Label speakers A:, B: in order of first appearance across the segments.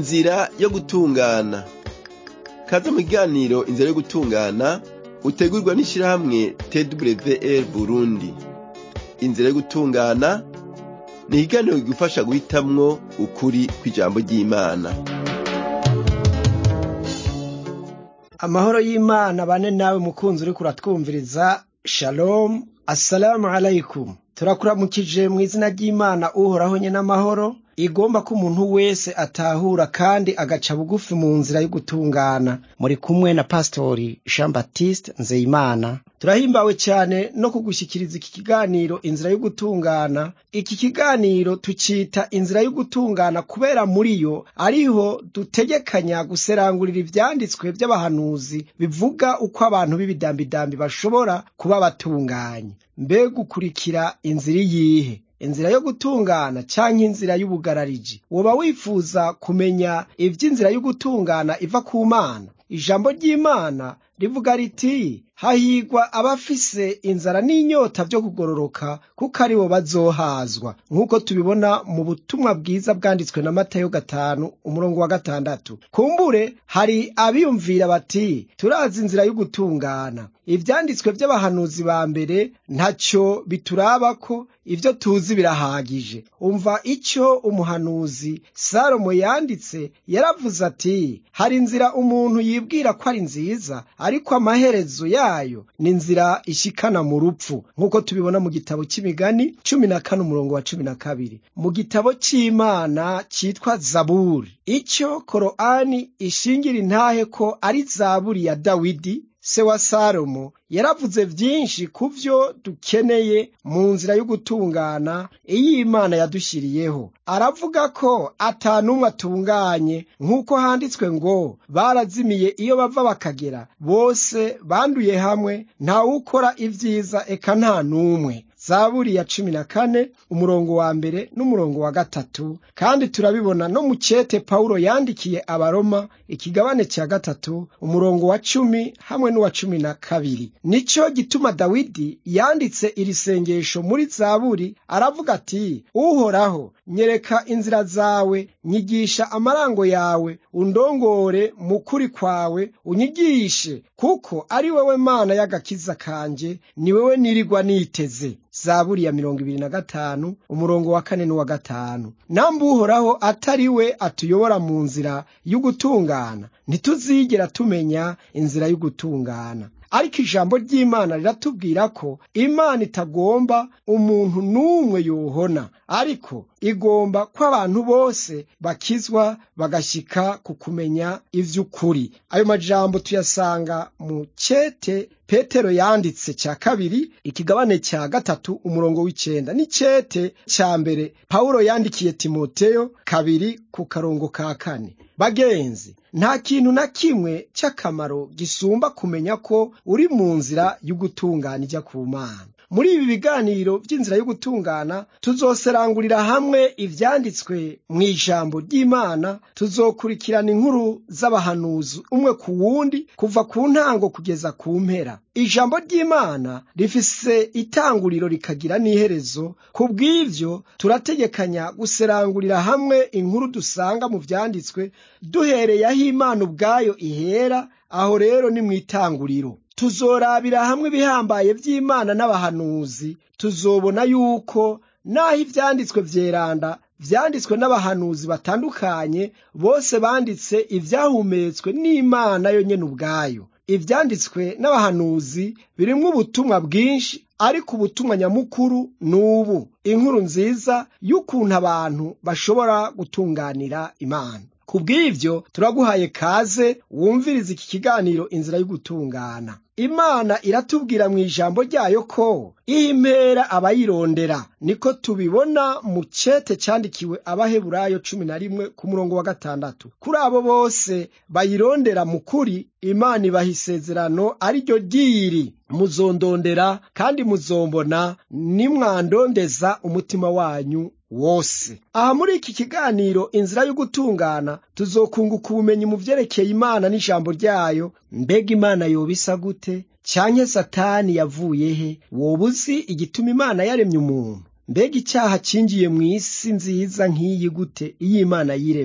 A: inzira yo gutungana kaze mu kiganiro inzira yo gutungana utegurwa n'ishirahamwe twr burundi inzira yo gutungana ni ikiganiro kigufasha guhitamwo ukuri kw'ijambo ry'imana
B: amahoro y'imana bane nawe mukunzi uriko uratwumviriza shalom assalamu alaikum turakuramukije mu izina ry'imana uhoraho nye n'amahoro igomba ko umuntu wese atahura kandi agaca bugufi mu nzira yo gutungana muri kumwe na pastori jean baptiste nzeyimana turahimbawe cyane no kugushyikiriza iki kiganiro inzira yo gutungana iki kiganiro tucita inzira yo gutungana kubera muri yo ariho dutegekanya guserangurira ivyanditswe vy'abahanuzi bivuga uko abantu b'ibidambidambi bashobora kuba batunganye mbega ukurikira inzira iyihe inzira yo gutungana canke inzira y'ubugarariji woba wifuza kumenya ivy'inzira yo gutungana iva ku mana ijambo ry'imana rivuga riti hahigwa abafise inzara n'inyota vyo kugororoka kuko ari bo bazohazwa nk'uko tubibona mu butumwa bwiza bwanditswe na matayo gatanu umurongo wa gatandatu kumbure hari abiyumvira bati turazi inzira yo gutungana ivyanditswe vy'abahanuzi ba mbere ntaco biturabako ivyo tuzi birahagije umva ico umuhanuzi salomo yanditse yaravuze ati hari inzira umuntu yibwira ko ari nziza ariko amaherezo yayo ni inzira ishikana mu rupfu nk'uko tubibona mu gitabo c'imigani cumi na kane umurongo wa cumi na kabiri mu gitabo c'imana citwa zaburi ico koroani ishingira intahe ko ari zaburi ya dawidi se wa salomo yaravuze vyinshi ku vyo dukeneye mu nzira yo gutungana iyo imana yadushyiriyeho aravuga ko ata n'umwe atunganye nk'uko handitswe ngo barazimiye iyo bava bakagera bose banduye hamwe ntawukora ivyiza eka nta n'umwe zaburi ya cumi na kane umurongo wa mbere n'umurongo wa gatatu kandi turabibona no mu cete pawulo yandikiye abaroma ikigabane cya gatatu umurongo wa cumi hamwe n'uwa cumi na kabiri nico gituma dawidi yanditse iri sengesho muri zaburi aravuga ati uhoraho nyereka inzira zawe nyigisha amarango yawe undongore mu kuri kwawe unyigishe kuko ari wewe mana y'agakiza kanje ni wewe nirirwa niteze zaburi ya mirongo ibiri na gatanu umurongo wa kane n'uwa gatanu namba uhoraho atari we atuyobora mu nzira y'ugutungana ntituzigera tumenya inzira y'ugutungana ariko ijambo ry'imana riratubwira ko imana itagomba umuntu n'umwe yohona ariko igomba ko abantu bose bakizwa bagashyika ku kumenya ivy'ukuri ayo majambo tuyasanga mu cete petero yanditse cya kabiri ikigabane cya gatatu umurongo w'icenda n'icete cya mbere pawulo yandikiye timoteyo kabiri ku karongo ka kane bagenzi nta kintu na kimwe cy'akamaro gisumba kumenya ko uri mu nzira y'ugutungana ijya ku mana muri ibi biganiro by'inzira yo gutungana tuzoserangurira hamwe ivyanditswe mu ijambo ry'imana tuzokurikirana inkuru z'abahanuzi umwe ku wundi kuva ku ntango kugeza ku mpera ijambo ry'imana rifise itanguriro rikagira n'iherezo ku bw'ivyo turategekanya guserangurira hamwe inkuru dusanga mu vyanditswe duhereye aho imana ubwayo ihera aho rero ni mu itanguriro tuzorabira hamwe ibihambaye vy'imana n'abahanuzi tuzobona yuko naho ivyanditswe vyeranda vyanditswe n'abahanuzi batandukanye bose banditse ivyahumetswe n'imana yo nyene ubwayo ivyanditswe n'abahanuzi birimwo ubutumwa bwinshi ariko ubutumwa nyamukuru ni ubu inkuru nziza y'ukuntu abantu bashobora gutunganira imana ku bw'ivyo turaguhaye kaze wumviriza iki kiganiro inzira yo gutungana imana iratubwira mu ijambo ryayo ko iha impera abayirondera niko tubibona mu cete cyandikiwe abaheburayo cumi na rimwe ku murongo wa gatandatu kuri abo bose bayirondera mu kuri imana ibaha isezerano ari ryo ryiri muzondondera kandi muzombona nimwandondeza umutima wanyu wose aha muri iki kiganiro inzira yo gutungana tuzokunguka ubumenyi mu vyerekeye imana n'ijambo ryayo mbega imana yoba isa gute canke satani yavuye he woba uzi igituma imana yaremye umuntu mbega icyaha cinjiye mu isi nziza nk'iyi gute iyo imana yiremeye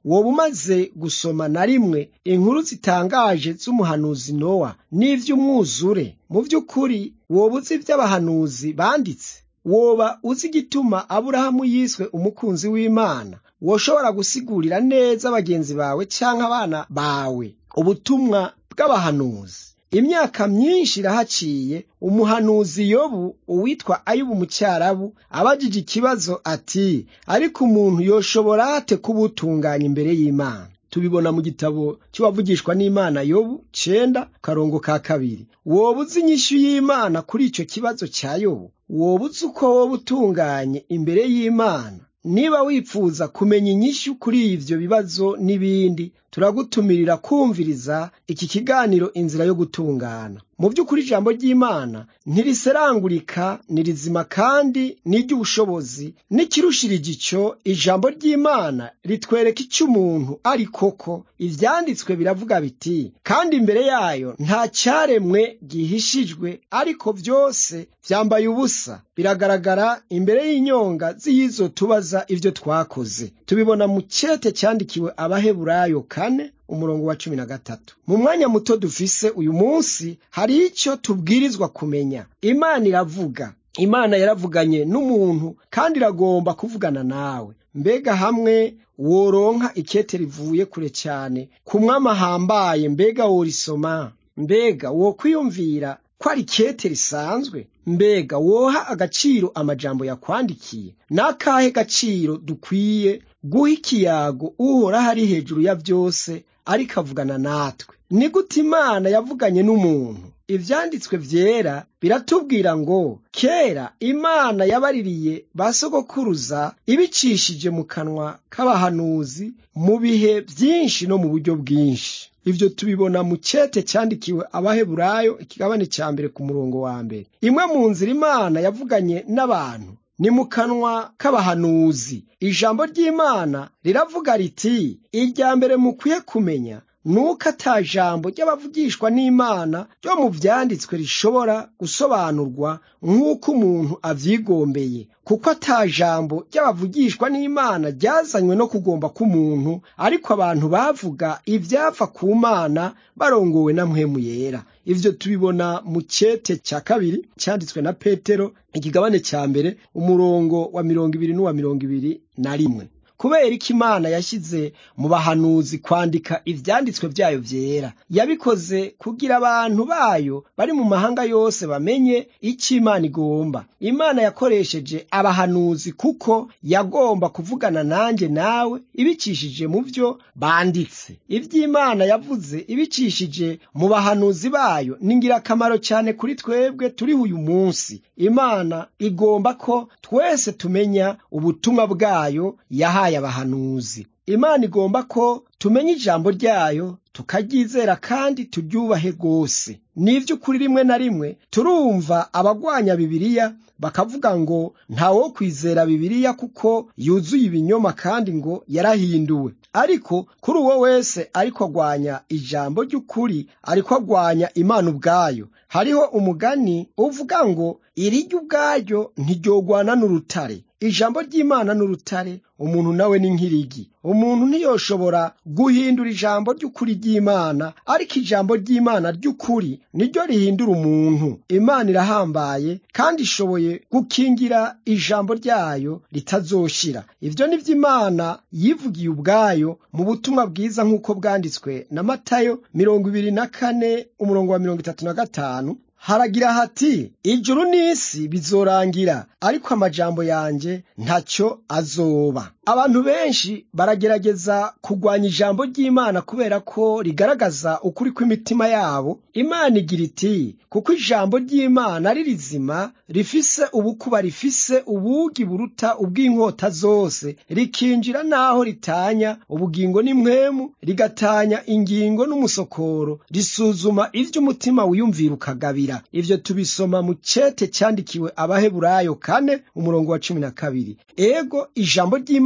B: woba umaze gusoma na rimwe inkuru zitangaje z'umuhanuzi nowa n'ivy'umwuzure mu vy'ukuri woba uzi ivy'abahanuzi banditse woba uzi igituma aburahamu yiswe umukunzi w'imana woshobora gusigurira neza bagenzi bawe canke abana bawe ubutumwa bw'abahanuzi imyaka myinshi irahaciye umuhanuzi yobu uwitwa ayubu mu cyarabu abajije ikibazo ati ariko umuntu yoshobora ate kubutunganya imbere y'imana tubibona mu gitabo cy'uwavugishwa n'imana yobu cenda karongo ka kabiri woba uzi inyishu y'imana kuri icyo kibazo cya yobu woba uzi uko woba utunganye imbere y'imana niba wifuza kumenya inyishu kuri ivyo bibazo n'ibindi turagutumirira kumviriza iki kiganiro inzira yo gutungana mu by'ukuri ijambo ry'imana ntiriserangurika ni rizima kandi n'iry'ubushobozi n'ikirushirije icyo ijambo ry'imana ritwereka icyo umuntu ari koko ivyanditswe biravuga biti kandi imbere yayo nta cyaremwe gihishijwe ariko byose vyambaye ubusa biragaragara imbere y'inyonga z'iyizo tubaza ivyo twakoze tubibona mu cete cyandikiwe abaheburayo kane umurongo wa cumi na gatatu mu mwanya muto dufise uyu munsi hari icyo tubwirizwa kumenya imana iravuga imana yaravuganye n'umuntu kandi iragomba kuvugana nawe mbega hamwe woronka ikete rivuye kure cyane ku mwama ahambaye mbega worisoma mbega wokwiyumvira ko ari kete risanzwe mbega woha agaciro amajambo yakwandikiye n'akahe gaciro dukwiye guha ikiyago uhoraho ari hejuru ya byose ariko avugana natwe ni gute imana yavuganye n'umuntu ivyanditswe vyera biratubwira ngo kera imana yabaririye ba sogokuruza ibicishije mu kanwa k'abahanuzi mu bihe byinshi no mu buryo bwinshi ivyo tubibona mu cete cyandikiwe abaheburayo ikigabane cya mbere ku murongo wa mbere imwe mu nzira imana yavuganye n'abantu ni mu kanwa k'abahanuzi ijambo ry'imana riravuga riti irya mbere mukwiye kumenya nuko ata jambo ry'abavugishwa n'imana ryo mu vyanditswe rishobora gusobanurwa nk'uko umuntu avyigombeye kuko ata jambo ry'abavugishwa n'imana ryazanywe no kugomba k'umuntu ariko abantu bavuga ivyava ku mana barongowe na mpwemu yera ivyo tubibona mu cete cya kabiri cyanditswe na petero ikigabane cya mbere umurongo wa mirongo ibiri n'uwa mirongo ibiri na rimwe kubera iki imana yashyize mu bahanuzi kwandika ivyanditswe vyayo vyera yabikoze kugira abantu bayo bari mu mahanga yose bamenye icyo imana igomba imana yakoresheje abahanuzi kuko yagomba kuvugana nanjye nawe ibicishije mu vyo banditse ivy'imana yavuze ibicishije mu bahanuzi bayo ni ngirakamaro cyane kuri twebwe turiho uyu munsi imana igomba ko twese tumenya ubutumwa bwayo yahaye abahanuzi imana igomba ko tumenya ijambo ryayo tukaryizera kandi turyubahe rwose n'ivy'ukuri rimwe na rimwe turumva abagwanya bibiliya bakavuga ngo ntawo kwizera bibiliya kuko yuzuye ibinyoma kandi ngo yarahinduwe ariko kuri uwo wese ariko agwanya ijambo ry'ukuri ariko agwanya imana ubwayo hariho umugani uvuga ngo iriryo ubwaryo ntiryogwana n'urutare ijambo ry'imana n'urutare umuntu nawe ni nk'irigi umuntu ntiyoshobora guhindura ijambo ry'ukuri ry'imana ariko ijambo ry'imana ry'ukuri niryo rihindura umuntu imana irahambaye kandi ishoboye gukingira ijambo ryayo ritazoshira ibyo ni imana yivugiye ubwayo mu butumwa bwiza nk'uko bwanditswe na matayo mirongo ibiri na kane umurongo wa mirongo itatu na gatanu haragira hati ijuru n'isi bizorangira ariko amajambo yanjye ntacyo azoba abantu benshi baragerageza kugwanya ijambo ry'imana kubera ko rigaragaza ukuri kw'imitima yabo imana igira iti kuko ijambo ry'imana ari rizima rifise ubukuba rifise ubugi buruta ubw'inkota zose rikinjira n'aho ritanya ubugingo n'imwemu rigatanya ingingo n'umusokoro risuzuma ivy'umutima wiyumvira ukagabira ivyo tubisoma mu cete cyandikiwe abaheburayo kane umurongo wa cumi na kabiri ego ijambo ry'imana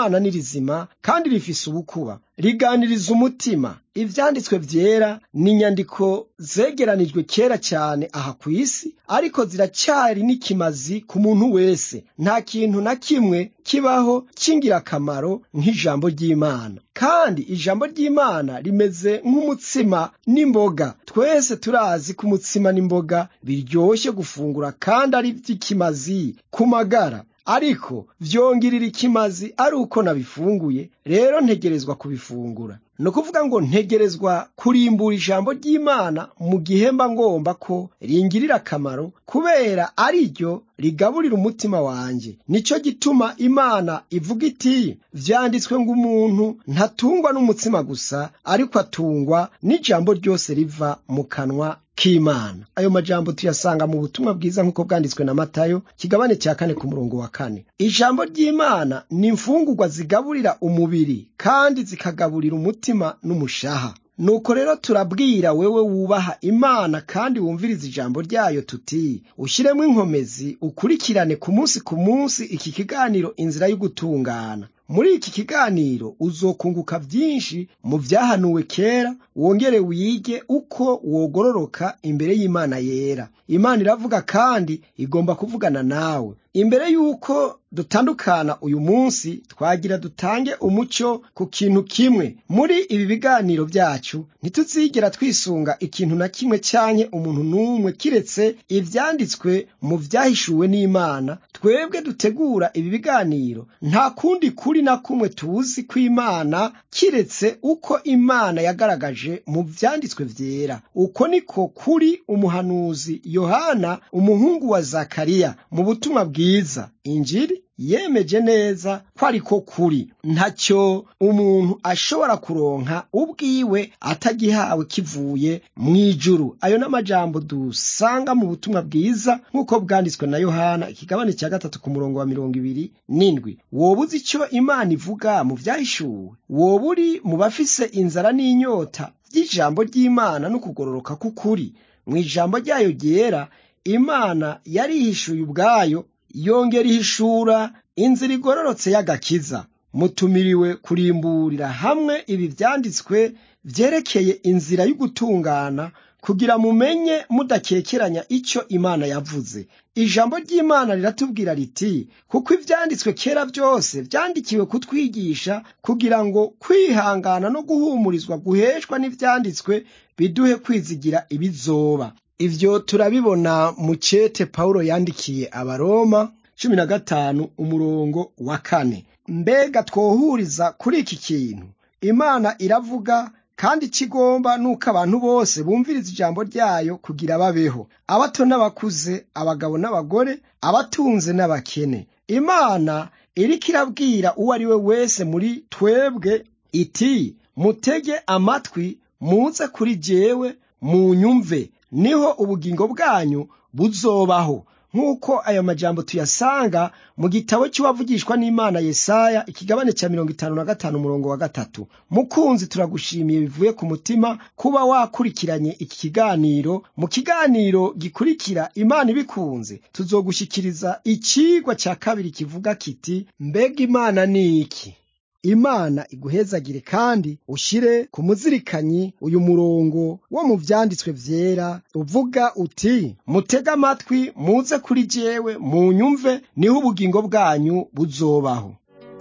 B: ry'imana ni rizima kandi rifise ubukuba riganiriza umutima ivyanditswe vyera ni inyandiko zegeranijwe kera cyane aha ku isi ariko ziracyari n'ikimazi ku muntu wese nta kintu na kimwe kibaho cy'ingirakamaro nk'ijambo ry'imana kandi ijambo ry'imana rimeze nk'umutsima n'imboga twese turazi ko umutsima n'imboga biryoshye gufungura kandi ari iby'ikimazi ku magara ariko vyongirira ikimazi ari uko nabifunguye rero ntegerezwa kubifungura ni ukuvuga ngo ntegerezwa kurimbura ijambo ry'imana mu gihe mba ngomba ko ringirira akamaro kubera ari ryo rigaburira umutima wanjye nicyo gituma imana ivuga iti vyanditswe ngo umuntu ntatungwa n'umutsima gusa ariko atungwa n'ijambo ryose riva mu kanwa k'imana ayo majambo tuyasanga mu butumwa bwiza nk'uko bwanditswe na matayo kigabane cya kane ku murongo wa kane ijambo ry'imana ni imfungurwa zigaburira umubiri kandi zikagaburira umutima n'umushaha nuko rero turabwira wewe wubaha imana kandi wumviriza ijambo ryayo tuti ushyiremo inkomezi ukurikirane ku munsi ku munsi iki kiganiro inzira yo gutungana muri iki kiganiro uzokunguka byinshi mu byahanuwe kera wongere wige uko wogororoka imbere y'imana yera imana iravuga kandi igomba kuvugana nawe imbere y'uko dutandukana uyu munsi twagira dutange umucyo ku kintu kimwe muri ibi biganiro byacu ntituzigera twisunga ikintu na kimwe cyanye umuntu n'umwe kiretse ibyanditswe mu byahishuwe n'imana twebwe dutegura ibi biganiro nta kundi kuri na kumwe tuzi ko imana kiretse uko imana yagaragaje mu byanditswe byera uko niko kuri umuhanuzi yohana umuhungu wa zakariya mu butumwa bwiza injiri yemeje neza ko ariko kuri ntacyo umuntu ashobora kuronka ubwiwe atagihawe kivuye mu ijuru ayo n'amajambo dusanga mu butumwa bwiza nk'uko bwanditswe na yohana ikigabane cya gatatu ku murongo wa mirongo ibiri n'indwi woba uzi icyo imana ivuga mu byahishuwe woba uri mu bafise inzara n'inyota by'ijambo ry'imana no kugororoka k'ukuri mu ijambo ryayo ryera imana yarihishuye ubwayo yongera ihishura inzira igororotse y'agakiza mutumiriwe kurimburira hamwe ibi byanditswe byerekeye inzira y'ugutungana kugira mumenye mudakekeranya icyo imana yavuze ijambo ry'imana riratubwira riti kuko ibyanditswe kera byose byandikiwe kutwigisha kugira ngo kwihangana no guhumurizwa guheshwa n'ibyanditswe biduhe kwizigira ibizoba ibyo turabibona mu cete pawulo yandikiye abaroma cumi na gatanu umurongo wa kane mbega twohuriza kuri iki kintu imana iravuga kandi ikigomba nuko abantu bose bumviriza ijambo ryayo kugira babeho abato n'abakuze abagabo n'abagore abatunze n'abakene imana iriko irabwira uwo ari we wese muri twebwe iti mutege amatwi muze kuri jewe munyumve niho ubugingo bwanyu buzobaho nk'uko ayo majambo tuyasanga mu gitabo cy'uwavugishwa n'imana yesaya ikigabane cya mirongo itanu na gatanu umurongo wa gatatu mukunzi turagushimiye bivuye ku mutima kuba wakurikiranye iki kiganiro mu kiganiro gikurikira imana ibikunze tuzogushyikiriza ikigwa cya kabiri kivuga kiti mbega imana ni iki imana iguhezagire kandi ushyire ku muzirikanyi uyu murongo wo mu byanditswe byera uvuga uti mutege amatwi muze kuri jewe munyumve niho ubugingo bwanyu buzobaho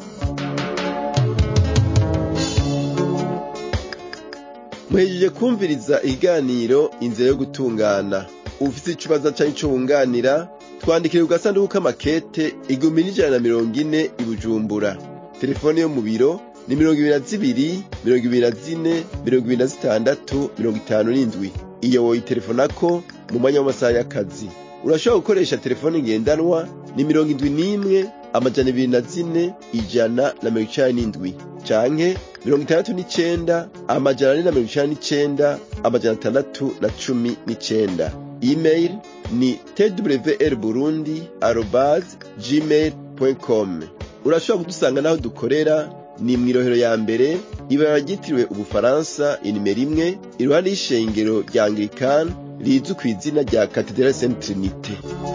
A: muhejeje kumviriza ikiganiro inzira yo gutungana ufite ikibazo cyangwa icyo wunganira twandikire ku gasanduku k'amakete igihumbi n'ijana na mirongo ine i bujumbura telefone yo mu biro ni mirongo ibiri na zibiri mirongo ibiri na zine mirongo ibiri na zitandatu mirongo itanu n'indwi iyo woyitelefonako mu mwanya w'amasaha y'akazi urashobora gukoresha telefone ngendanwa ni mirongo indwi n'imwe amajana ibiri na zine ijana na mirongo icenda n'indwi canke mirongo itandatu n'icenda amajana ane na mirongo icenda n'icenda amajana atandatu na cumi n'icenda email ni twr burundi arobas gmail com urashobora kudusanga n'aho dukorera ni mu irohero ya mbere ibara ryitiriwe ubufaransa inimero imwe iruhande y'ishengero rya anglikani rizwi ku izina rya katedrali saint trinite